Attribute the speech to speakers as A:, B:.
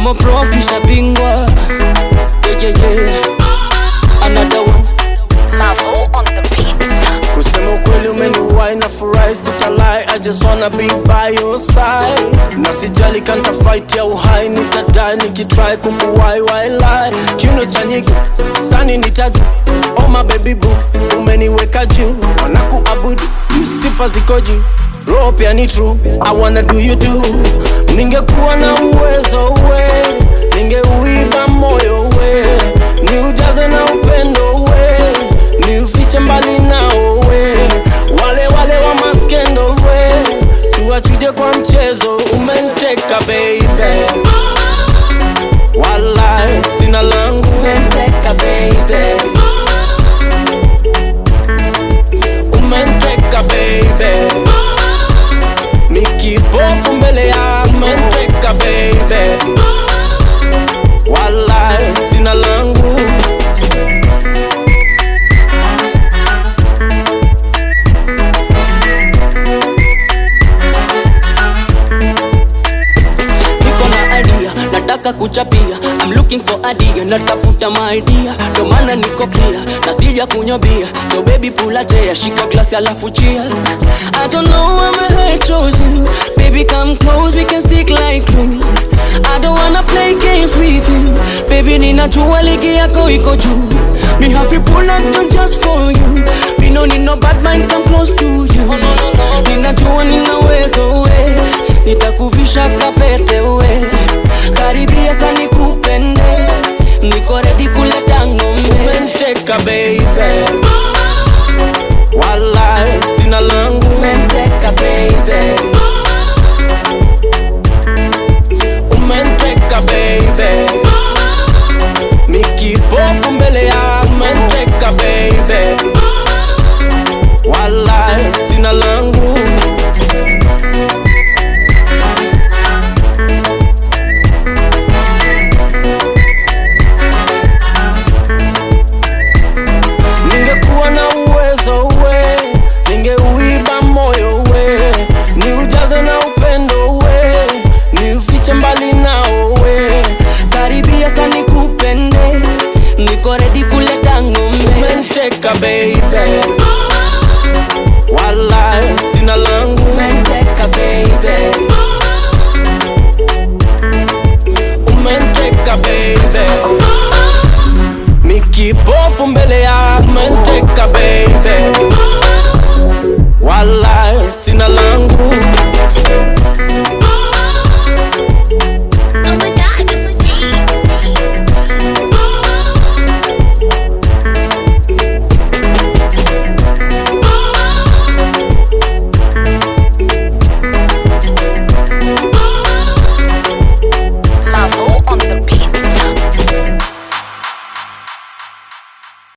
A: I'm a prof kisha bingwa yeah, yeah, yeah. Another one
B: Mavo on the beat.
C: Kusema ukweli umeniwai na furahi sitalai I just wanna be by your side Na sijali kanta fight ya uhai nitadai nikitry kukuwai wailai Kiuno cha nyiki sani nitadu Oh my baby boo umeniweka juu wanakuabudu sifa ziko juu roho pia ni true I wanna do you too Ningekuwa na uwezo we Ningeuiba moyo we Niujaze na upendo we Niufiche mbali nao we Wale wale wa maskendo we Tuwachuje kwa mchezo Umenteka baby Walai sina langu
A: Menteka baby
C: Umenteka baby Mikipofu mbele ya Umenteka baby Walai sina langu
A: niko na idea nataka kuchapia I'm looking for idea natafuta my idea ndo maana niko clear na sija kunywa bia so baby pula chair shika glass alafu cheers I don't know why my heart chose you baby come close we can stick like glue I don't wanna play games with you baby ninajua ligi yako iko juu me have you pull up just for you me no need nobody